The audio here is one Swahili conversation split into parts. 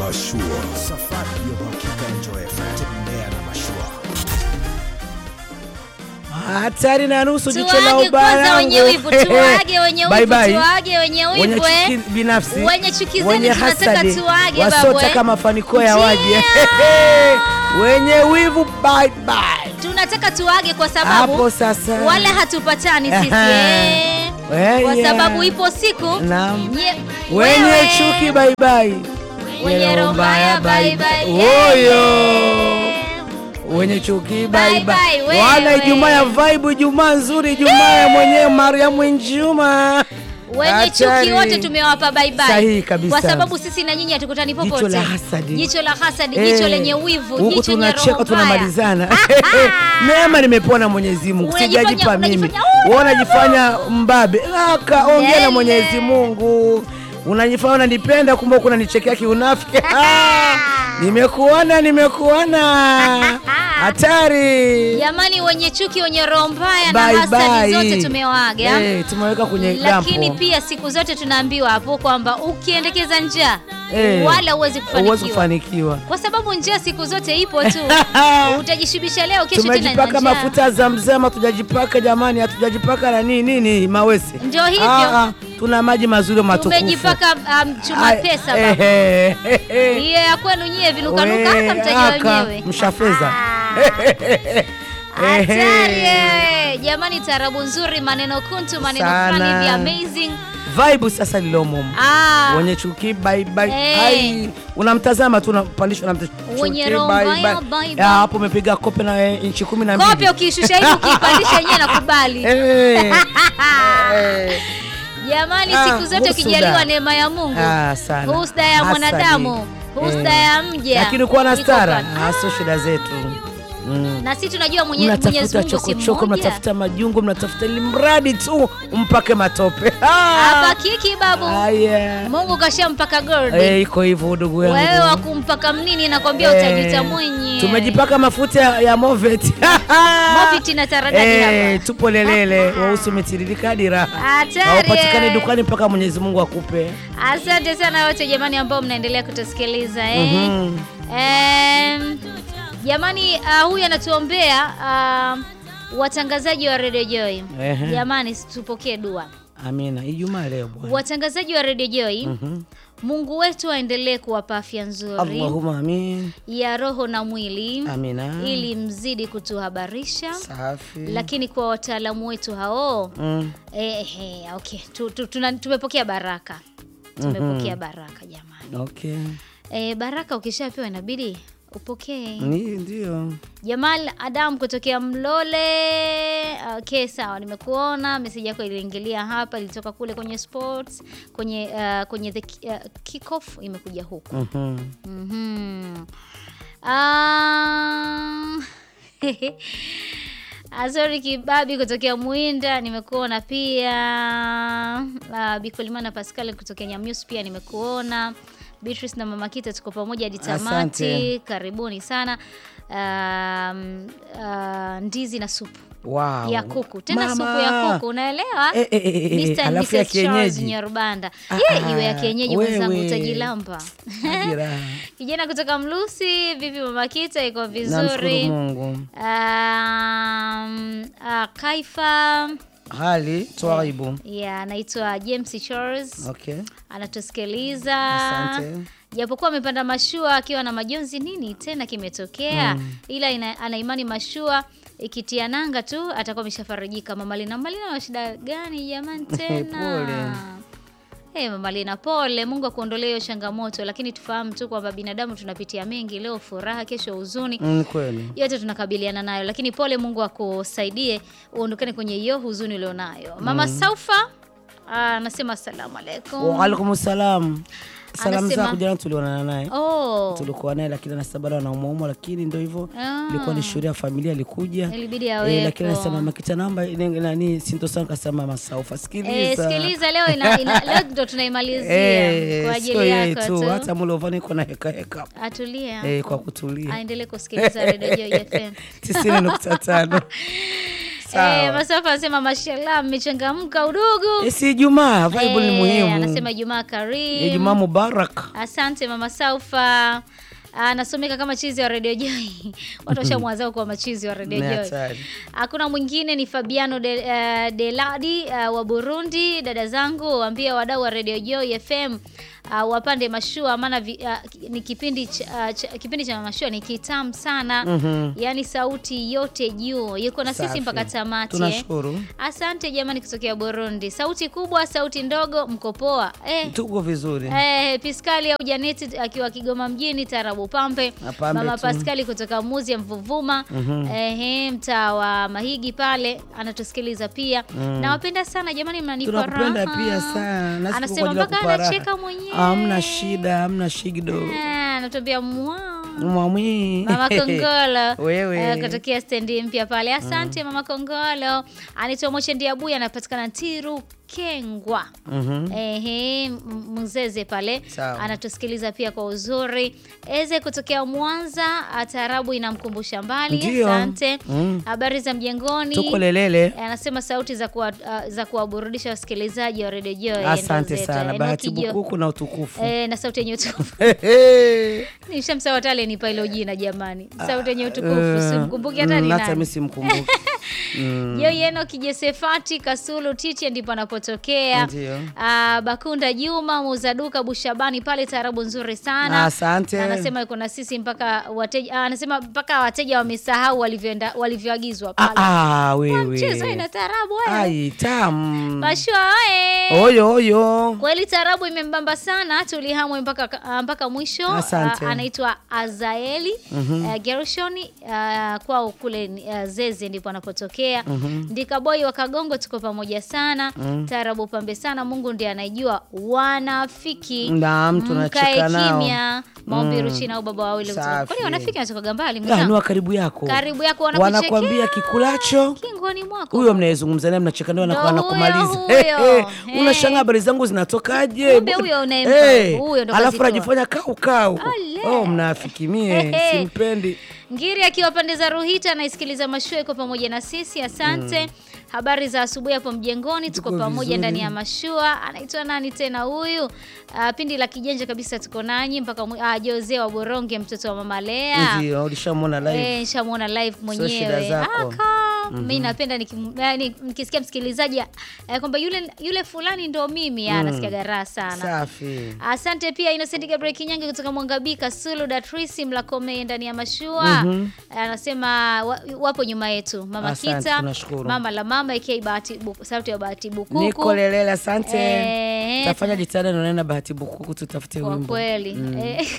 Mashua. Safari ya uhakika Enjoy FM. Tembea na mashua. hatari na nusu jicho la Tuage ubaya kwanza wenye wivu, tuage wenye Bye wivu, bye. tuage wenye wenye wivu eh. chuki binafsi Wenye chuki zenu wenye tunataka hasadi, tuage babu, wasiotaka eh. mafanikio ya Ndio. waje wenye wivu bye bye. Tunataka tuage kwa sababu Hapo sasa. wala hatupatani sisi Aha. eh. Eh, Kwa yeah. sababu ipo siku Naam. nye- wenye wewe, chuki bye bye. wenye roho mbaya bye bye. Oyo. wenye chuki bye Bye bye. bye, wewe. Wala Ijumaa ya vibe, Ijumaa nzuri, Ijumaa ya mwenyewe Mariamu Njuma. wenye Hatari. chuki wote tumewapa bye bye. Sahihi kabisa. Kwa sababu sisi na nyinyi hatukutani Jicho popote. la hasadi. Jicho la hasadi, Eh, jicho lenye wivu, huku jicho lenye tunacheka roho mbaya. tunamalizana. Neema nimepona Mwenyezi Mungu, Unajifanya- sijajipa mimi. unajifanya, Wewe unajifanya mbabe, aka ongea na Yele. Mwenyezi Mungu. Unajifanya unanipenda, kumbe uko unanichekea kiunafiki. Nimekuona, nimekuona. Hatari. Jamani, wenye chuki, wenye roho mbaya na Bye hasadi bye. zote tumewaaga. Eh, tumeweka kwenye Lakini dampo. pia siku zote tunaambiwa hapo kwamba ukiendekeza njaa Eh, wala huwezi Huwezi kufanikiwa, kufanikiwa. kwa sababu njaa siku zote ipo tu. Utajishibisha leo, kesho tena ina Tumejipaka njaa. mafuta za mzema, hatujajipaka jamani, hatujajipaka na nini nini mawese. Ndio hivyo. Ah, ah, tuna maji mazuri matukufu. Tumejipaka um, chuma Ai, pesa eh, baba. eh, eh, eh. Hiyo ya kwenu nyie vinukanuka We, hapa mtajua aka, wenyewe. mshafeza. Hatari eh. Jamani, tarabu nzuri, maneno kuntu, maneno Sana. fulani hivi amazing. Vibe sasa lilomo. Ah, Wenye chuki bye bye. Eh. Ai, unamtazama tu unapandishwa na mtu. Wenye chuki, roho bye, mbaya, bye. bye, bye. Ya, hapo umepiga kope na eh, inchi kumi na mbili. kope ukiishusha hivi ukiipandisha yenyewe nakubali. Eh. Eh. Jamani, Ah, siku zote husuda. ukijaliwa neema ya Mungu, Ah, sana. husda ya Hasadi. mwanadamu, husda Eh. ya mja, Lakini kuwa na iko stara pale. ah, sio shida zetu. Mm. na si tunajua mwenye- Mwenyezi Mnatafuta Mungu si chokochoko, mmoja. mnatafuta majungu, mnatafuta ili mradi tu mpake matope. Hapa kiki babu, Haya. Mungu kashampaka gold. Eh, iko hivyo ndugu yangu. Wewe wa kumpaka mnini nakwambia Eh, utajita mwenye. Tumejipaka mafuta ya- ya Movet. Mofiti na taradadi Eh, hapa. tupo lelele, weusi umetiririka hadi raha. Hatari, Haupatikani eh. dukani mpaka Mwenyezi Mungu akupe. Asante sana wote jamani ambao mnaendelea kutusikiliza eh. Mhm. Em, jamani uh, huyu anatuombea uh, watangazaji wa Radio Joy. Ehe. Jamani tupokee dua. Amina. Ijumaa leo bwana. Watangazaji wa Radio Joy, Mungu wetu aendelee kuwapa afya nzuri Allahumma amin. ya roho na mwili Amina. ili mzidi kutuhabarisha Safi. lakini kwa wataalamu wetu hao Mm. eh, eh, okay. tu, tu, tuna, tumepokea baraka tumepokea baraka jamani Okay. eh, baraka ukishapewa inabidi upokee Ni ndio. Jamal Adam kutokea Mlole. Okay, sawa, nimekuona meseji yako iliingilia hapa, ilitoka kule kwenye sports kwenye uh, kwenye the uh, kickoff imekuja huku. Mhm. Mhm. Ah, Azori Kibabi kutokea Muinda nimekuona pia. Uh, Bikolimana Pascal kutokea Nyamyus pia nimekuona. Beatrice na Mama Kita tuko pamoja hadi tamati. Asante. Karibuni sana. Um, uh, ndizi na supu Wow. ya kuku tena Mama. supu ya kuku unaelewa? Eh, eh, eh, eh, Mr. and alafu ya Mrs. Charles kienyeji. Nyarubanda. Ah, Ye, iwe ya ah, kienyeji wewe. mwenzangu utajilamba. Hadi raha. Kijana kutoka Mlusi, vipi mama Kita, iko Namshukuru vizuri. Mungu. Um, uh, Kaifa Hali twaibu. ya anaitwa James Charles Okay. anatusikiliza Asante. japokuwa amepanda mashua akiwa na majonzi, nini tena kimetokea? Ila ina, ana imani mashua ikitia nanga tu atakuwa ameshafarijika. Mama Lina, Mama Lina, wa shida gani jamani tena? Pole. Hey, Mama Lina, pole. Mungu akuondolee hiyo changamoto, lakini tufahamu tu kwamba binadamu tunapitia mengi, leo furaha, kesho huzuni Mm, kweli. yote tunakabiliana nayo, lakini pole, Mungu akusaidie uondokane kwenye hiyo huzuni ulionayo. Mama Saufa ah, anasema asalamu alaikum. Wa alaikum salam. Salamu Anasema- zako jana tulionana naye. Oh, Tulikuwa naye lakini anasema bado anaumwaumwa lakini ndio hivyo. Ah. Ilikuwa ni shuhuda ya familia alikuja. ilibidi Eh, awepo. lakini anasema makita namba ile- nani sintosan kasema masaufa sikiliza. Eh, sikiliza leo ina, ina, leo ndo tunaimalizia Eh, kwa sio ajili yeye yako tu tu. hata mulovani iko na heka heka. Atulia. Eh, kwa kutulia. Aendelee kusikiliza Radio Joy FM. tisini nukta tano Sawa. Eh, Masafa anasema mashallah mmechangamka udugu. Eh, si Ijumaa, vibe ni Eh, muhimu. Anasema Ijumaa karimu. Ijumaa mubarak. Asante mama Saufa. Anasomeka kama chizi wa Radio Joy. Watu washamwazao kwa machizi wa Radio Ni Joy. hatari. Hakuna mwingine ni Fabiano de, uh, Deladi uh, wa Burundi. Dada zangu waambie wadau wa Radio Joy FM uh, wapande mashua maana vi- uh, ni kipindi cha, uh, cha, kipindi cha mashua ni kitamu sana. Mhm. Yaani sauti yote juu. Yuko na sisi Safi. mpaka tamati. eh. Tunashukuru. Asante jamani kutokea Burundi. Sauti kubwa, sauti ndogo, mko poa. Eh, Tuko vizuri. Eh, Piskali au Janeti akiwa Kigoma mjini Tarabu Pampe. Na Pambe Mama tu. Paskali kutoka Muzi ya Mvuvuma. Eh, mtaa wa Mahigi pale anatusikiliza pia. Nawapenda sana jamani mnanipa raha. Tunakupenda pia sana. Nasi tuko kwa Anasema ajili ya mpaka kukupa raha. anacheka mwenyewe. Hamna shida, hamna shigido. Eh, anatuambia mwa. Mwamwi. Mama Kongolo Wewe. eh, kutokea stendi mpya pale. Asante Mama Kongolo. Anaitwa Moche Ndiabuya anapatikana Tiru Kengwa. Mhm. Ehe, M- Mzeze pale Sawa. anatusikiliza pia kwa uzuri. Eze kutokea Mwanza, taarabu inamkumbusha mbali. Ndio. Asante. Mm. Habari za mjengoni. Tuko lelele. Eh, Anasema sauti za kuwa, uh, za kuwaburudisha wasikilizaji wa Radio Joy. Asante ndo zetu. sana. Eh, Bahati Noki Jo- bukuku na utukufu. Eh, na sauti yenye utukufu. Hehe. Nishamsawa tale nipa hilo jina jamani. Sauti yenye utukufu. Eh, Simkumbuki hata ni mm, Hata nani. mimi simkumbuki. Mm. Yoyeno Kijesefati Kasulu Tiche ndipo anapotokea. Ndio. Ah, Bakunda Juma Muzaduka Bushabani pale taarabu nzuri sana. Asante. Anasema yuko na sisi mpaka wateja ah, anasema mpaka wateja wamesahau walivyoenda walivyoagizwa Ah, pale. ah, Mchezo wewe. ina taarabu wewe. Ai, tamu. Mashua oe. Oyo oyo. Kweli taarabu imembamba sana, tulihamwe mpaka ah, mpaka mwisho. Asante. Ah, anaitwa Azaeli mm Gershoni ah, kwao kule uh, Zeze ndipo anapotokea. Ndika boy wa Kagongo, tuko pamoja sana. Taarabu pambe sana, Mungu ndiye anajua wanafiki. Naam, tunacheka Mkae nao. kimya. Maombi Ruchina au baba wawili kutoka. Safi. Kwani wanafiki anatoka mbali Ah, ni mwenzangu? wa karibu yako. Karibu yako wanakuchekea. Wanakwambia kikulacho Kingoni mwako. huyo mnayezungumza naye mnacheka naye Ndo anakuwa huyo, anakumaliza. huyo. Eh, eh, Eh. Unashangaa habari zangu zinatokaje? Kumbe huyo unayempa, Eh, huyo ndo Alafu kazitoa. anajifanya kau kau. Ale. Oh, mnafiki mie, Hehe. simpendi. Ngiri akiwa pande za Ruhita anaisikiliza mashua iko pamoja na sisi, asante. Habari za asubuhi hapo mjengoni, tuko Tuko pamoja vizuri. ndani ya mashua. Anaitwa nani tena huyu? Ah, pindi la kijanja kabisa, tuko nanyi mpaka mwi- ah, Jose wa Boronge, mtoto wa mama Lea. Ndio, ulishamwona live. Eh, nishamuona live Sio shida mwenyewe. zako. Aka, mimi napenda nikim- yani, nikisikia msikilizaji eh, kwamba yule yule fulani ndo mimi, mm. nasikia raha sana. Safi. Asante pia Innocent Gabriel Kinyange kutoka Mwangabika, Sulu Datrisi Mlakome ndani ya mashua. Anasema wa, wapo nyuma yetu. Mama Asante, Kita, tunashukuru. Mama la mama aka Bahati Bu- sauti ya Bahati Bukuku. Niko lelele, asante. Eh, Tafanya jitihada nione na Bahati Bukuku tutafute kwa wimbo. kweli. Eh,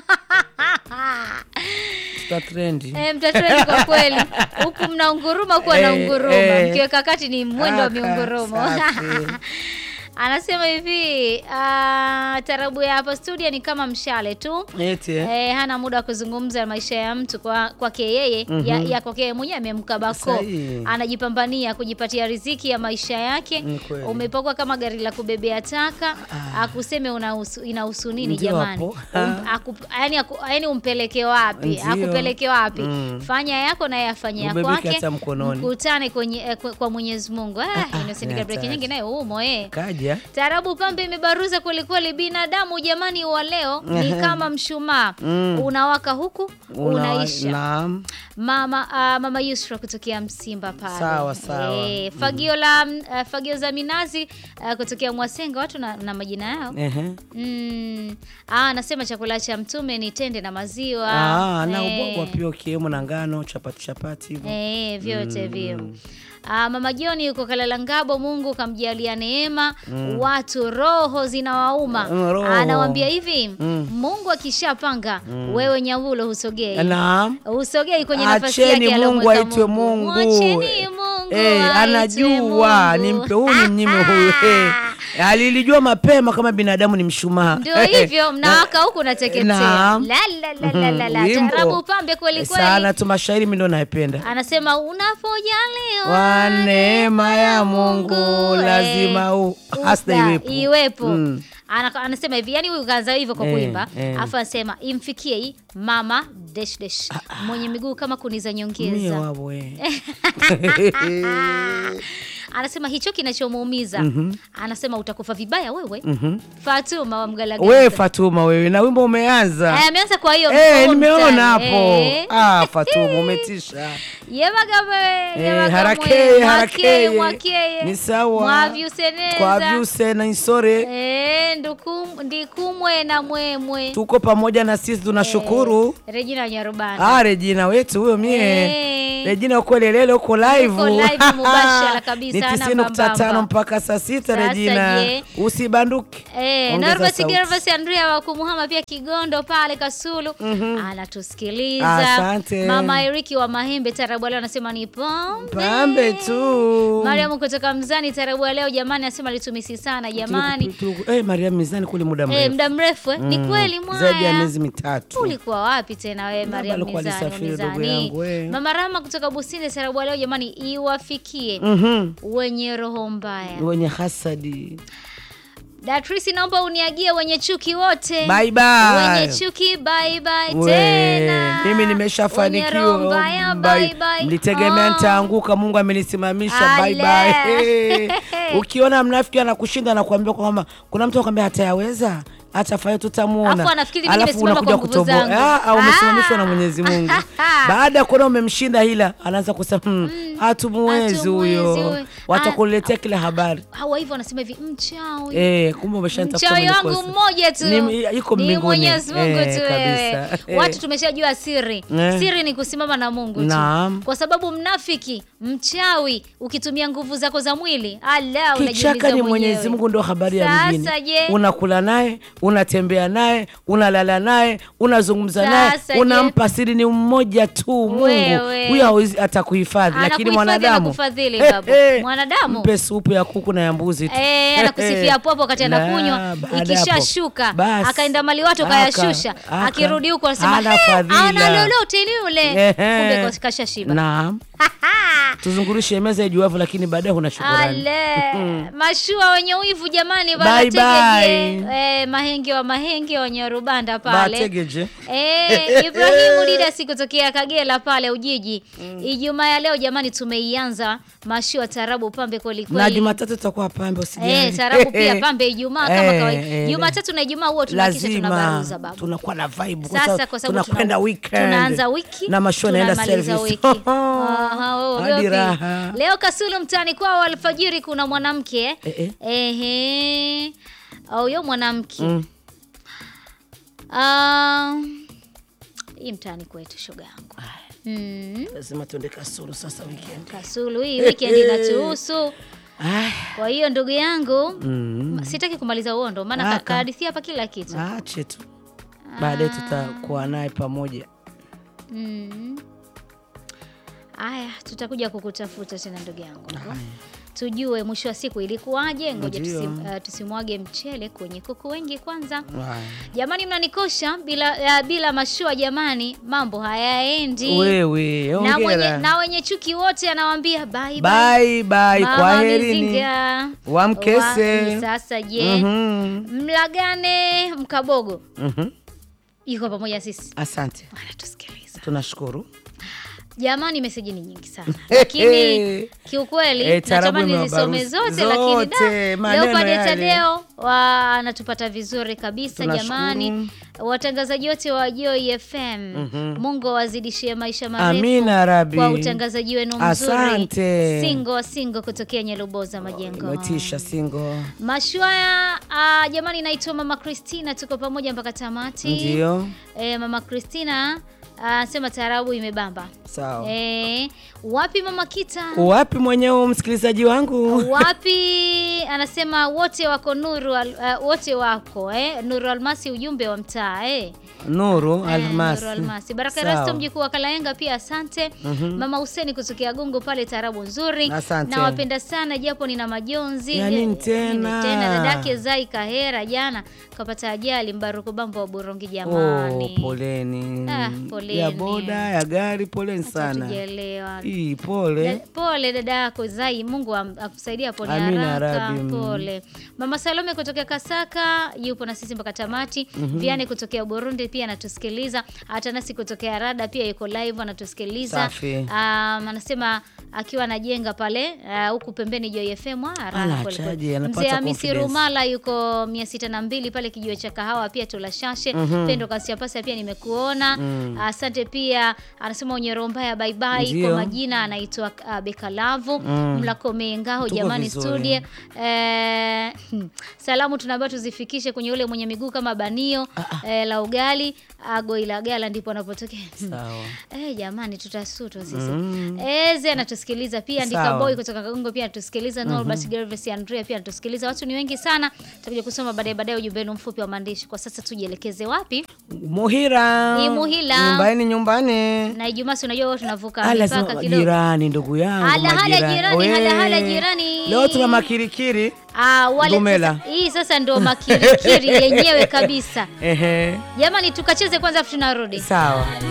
Tuta trendi. eh, mtatrendi kwa kweli. Huku mnaunguruma kuwa na Eh, unguruma. eh. Mkiweka kati ni mwendo wa Aka, miungurumo. safi. Anasema hivi, ah, tarabu ya hapa studio ni kama mshale tu. Eti eh. Eh, hana muda wa kuzungumza maisha ya mtu kwa kwake yeye ya, ya kwake yeye mwenyewe amemka bako Sahihi. anajipambania kujipatia riziki ya maisha yake. Ni kweli. Umepakwa kama gari la kubebea taka, akuseme unahusu inahusu nini Ndio jamani? hapo. Um, aku, yani, aku, yani umpeleke wapi? Ndio. Akupeleke wapi? Mm. Fanya yako na yeye afanye ya Ubebeke kwake. hata mkononi. Mkutane kwenye eh, kwa, kwa Mwenyezi Mungu. Ah, Innocent ni Gabriel hatari. Kinyange naye umo eh. Kaja. Taarabu pambe imebaruza kwelikweli. Binadamu jamani, wa leo ni kama mshumaa unawaka huku Una- unaisha. Naam. Mama ah, mama Yusra kutokea Msimba pale. Sawa, sawa. Eh, fagio la ah, fagio za minazi ah, kutokea Mwasenga, watu na, na majina yao. Ehe. Mm. Ah, anasema chakula cha mtume ni tende na maziwa. Ah, na Eh. ubwabwa pia ukiwemo na ngano, chapati chapati hivyo. Eh, vyote hivyo. Ah, Mama Joni yuko Kalala Ngabo, Mungu kamjalia neema, watu roho zinawauma. Mm, roho. Anawambia hivi, Mungu akishapanga wewe Nyaulo husogei. Naam. Husogei kwenye nafasi Acheni yake Mungu aliyomweka aitwe Mungu. Mwacheni Mungu. Eh, aitwe anajua Mungu. nimpe huyu nimnyime huyu. Eh, alilijua mapema kama binadamu ni mshumaa. Ndio hivyo mnawaka huku nateketea. Naam. La la la la la la. Wimbo. Tarabu pambe kweli kweli. Sana tu mashairi mimi ndo naipenda. Anasema unapojaliwa Wa neema ya Mungu lazima u- hasta Usta, iwepo. iwepo. Mm. Ana, anasema hivi yani huyu kaanza hivyo kwa Eh, kuimba eh. afu anasema imfikie hii mama dash dash mwenye miguu kama kuni za Mie nyongeza wawe. anasema hicho kinachomuumiza anasema utakufa vibaya wewe Fatuma wa Mgalagala We Fatuma wewe na wimbo umeanza. Eh, ameanza kwa hiyo Eh, mkono nimeona mtani. hapo. Eh. Ah, Fatuma umetisha. yebagabe Eh, yebagamwe, harakeye mwakeye, harakeye. mwakeye, Ni sawa. mwavyuseneza. Kwa vyuse na isore. Eh, ndukum- ndikumwe na mwemwe Tuko pamoja na sisi tunashukuru. Regina Nyarubanda Ah, Regina wetu huyo mie. Eh. Regina uko lelele uko live. Uko live mubashara kabisa, Ni hana 90.5 mbambamba. mpaka saa sita Sasa Regina. je? Usibanduke. Eh, Ongeza Norvas sauti. Gervas Andrea wa Kumuhama pia Kigondo pale Kasulu anatusikiliza. Asante. Mama Eriki wa Mahembe tarabu leo anasema ni pombe. Pambe tu. Mariam kutoka Mzani tarabu leo jamani anasema litumisi sana jamani. Tuliku- tuliku- Eh, Mariam mizani kule muda Eh, mrefu. muda mrefu eh? Ni Mm. kweli Zaidi ya mwaya. miezi mitatu. Ulikuwa wapi tena wewe Baba Mariam alikuwa Mizani? alisafiri, ndugu Mizani. yangu, eh. Mama Rama kutoka Businde tarabu leo jamani iwafikie Mhm. wenye roho mbaya. Wenye hasadi. Datrisi, naomba uniagie wenye chuki wote. Bye bye. Wenye chuki bye bye We, tena. mimi Wenye nimeshafanikiwa. roho mbaya, Bye. bye bye. Mlitegemea Oh. nitaanguka, Mungu amenisimamisha. Bye Ale. bye. Ukiona mnafiki anakushinda anakuambia kwamba kuna mtu akwambia hatayaweza atafanya tutamuona, Alafu anafikiri mimi Alafu nimesimama unakuja kwa nguvu kutoboa. zangu. Ah, au umesimamishwa Ah. na Mwenyezi Mungu. Baada ya kuona umemshinda hila, anaanza kusema hmm, hatumuwezi hatumuwezi huyo, huyo. watakuletea kila habari Hawa hivyo wanasema hivi mchawi. eh, kumbe umeshaanza Mchawi kusema wangu nikosa. mmoja tu Ni- yuko Ni mbinguni. Mwenyezi Mungu Eh, tu wewe. kabisa. Eh. Watu tumeshajua siri. Eh. Siri ni kusimama na Mungu tu. Naam. Kwa sababu mnafiki, mchawi, ukitumia nguvu zako za mwili, ala Kichaka unajiumiza ni mwenyewe. Mwenyezi Mungu ndo habari ya Sasa mjini. je? Unakula naye, unatembea naye, unalala naye, unazungumza naye, Sasa je? unampa siri ni mmoja tu Mungu. Wewe. Huyo hawezi atakuhifadhi, lakini Anakuhifadhi, mwanadamu anakufadhili, He, babu. he. Mwanadamu? mpe supu ya kuku na ya mbuzi tu. Eh, anakusifia hapo hapo wakati La, anakunywa, baada hapo. ikishashuka Basi. akaenda mali watu Aka- akayashusha, aka. akirudi huko anasema Hana "Eh, fadhila." ana lolote yule, Ehe. kumbe kashashiba. Naam. Tuzungurishe meza ijuavyo, lakini baadaye huna shukurani. Ale mashua wenye wivu jamani, Bye, banategeje bye. eh, mahenge wa mahenge wenye rubanda pale Bategeje. Eh, Ibrahimu Didasi kutokea Kagera pale Ujiji. Ijumaa ya leo jamani, tumeianza mashua tarabu pambe kweli Na kweli. Jumatatu tutakuwa pambe usijali. Eh, tarabu pia pambe Ijumaa kama Eh, kawaida. eh, Jumatatu na Ijumaa huwa tunahakisha lazima tunabaruza babu. tunakuwa na vibe kwa Sasa sababu kwa sababu tunakwenda tuna- weekend tunaanza wiki na mashua naenda tunamaliza service wiki. Aha, wewe hadi ugopi. raha Leo Kasulu mtaani kwao alfajiri kuna mwanamke Eh, eh. ehe, huyo mwanamke Mm. Ah, hii mtaani kwetu shoga yangu mm. lazima tuende Kasulu sasa weekend. Kasulu hii weekend inatuhusu. Ah, Kwa hiyo ndugu yangu mm. sitaki kumaliza uondo, maana ka- Aka. kahadithia hapa kila kitu Ache tu baadaye tutakuwa naye pamoja. Mm. Aya, tutakuja kukutafuta tena ndugu yangu, tujue mwisho wa siku ilikuwaje. Ngoja Ndio. tusi, uh, tusimwage mchele kwenye kuku wengi kwanza. Haya. Jamani, mnanikosha bila uh, bila mashua jamani, mambo hayaendi. Wewe na, mwenye, ongera. na wenye chuki wote anawaambia bye bye. Bye bye, Mama kwa herini. Mizinga. Wamkese. Wa- Sasa je, Mhm. mlagane mkabogo Mhm. yuko pamoja sisi, Asante, anatusikiliza tunashukuru. Jamani, meseji ni nyingi sana lakini kiukweli Eh, tarabu natamani imewabaruzi. nizisome zote, Zote, lakini da, maneno Leopard yale. Tadeo wa anatupata vizuri kabisa Tunashukuru. jamani. Watangazaji wote wa Joy FM, Mungu awazidishie maisha marefu Amina Rabi. kwa utangazaji wenu mzuri. Asante. Singo Singo kutokea Nyeluboza Majengo. Imetisha singo. Mashua ya ah, jamani, naitwa Mama Christina, tuko pamoja mpaka tamati. Ndio. Eh, Mama Christina anasema taarabu imebamba. Sawa. Eh, wapi Mama Kita? Wapi mwenyewe msikilizaji wangu? Wapi anasema wote wako Nuru al, uh, wote wako eh? Nuru Almasi ujumbe wa mtaa eh? Nuru Eh, Almasi. Nuru Almasi. Baraka Sawa. Rasto mjukuu wa Kalaenga pia asante. Mama Huseni kutokea Gongo pale tarabu nzuri. Asante. Nawapenda sana japo nina majonzi. Ya nini Eh, tena? nini tena dadake Zai Kahera jana kapata ajali Mbaruku Bambo wa Burongi jamani. Oh, poleni. Ah, poleni. Ya boda, ya gari, poleni. poleni sana Tujaelewa. Ii, Da- pole Pole dada yako Zai, Mungu am- akusaidia pole Amina ya haraka. Rabbi, mm. Pole. Mama Salome kutokea Kasaka yupo na sisi mpaka tamati. Viane kutokea Burundi pia anatusikiliza. Hata nasi kutokea Rada pia yuko live anatusikiliza. Safi. Um, anasema akiwa anajenga pale ah, huku pembeni Joy FM ah, raha Ala, kweli kweli. achaje, anapata Mzee Hamisi confidence. Rumala yuko mia sita na mbili pale kijiwe cha kahawa pia tulashashe. Pendo Kasiapasa pia nimekuona. Asante pia anasema Onyero mbaya bye bye Ndio. kwa majina anaitwa uh, Bekalavu Mlakome Ngao Tuko jamani vizuri. studio eh, hmm, salamu tunaambiwa tuzifikishe kwenye ule mwenye miguu kama banio eh, la ugali Agoilagala ndipo anapotokea sawa Eh, jamani tutasutwa sisi. Eze anatusikiliza pia Ndika Sawa. Boy kutoka Kagongo pia anatusikiliza Norbert Gervais Andrea pia anatusikiliza. Watu ni wengi sana. Tutakuja kusoma baadaye baadaye ujumbe wenu mfupi wa maandishi. Kwa sasa tujielekeze wapi? Muhira Ni Muhila. nyumbani nyumbani Na Ijumaa si unajua huwa tunavuka Ah, mipaka lazima kidogo. jirani ndugu yangu Hala, hala, majirani. jirani, Wee. hala, hala, jirani. leo tuna makirikiri Ah, wale Dumela. sasa, hii sasa ndo makirikiri yenyewe kabisa. ehe Jamani tukacheze kwanza afu tunarudi. sawa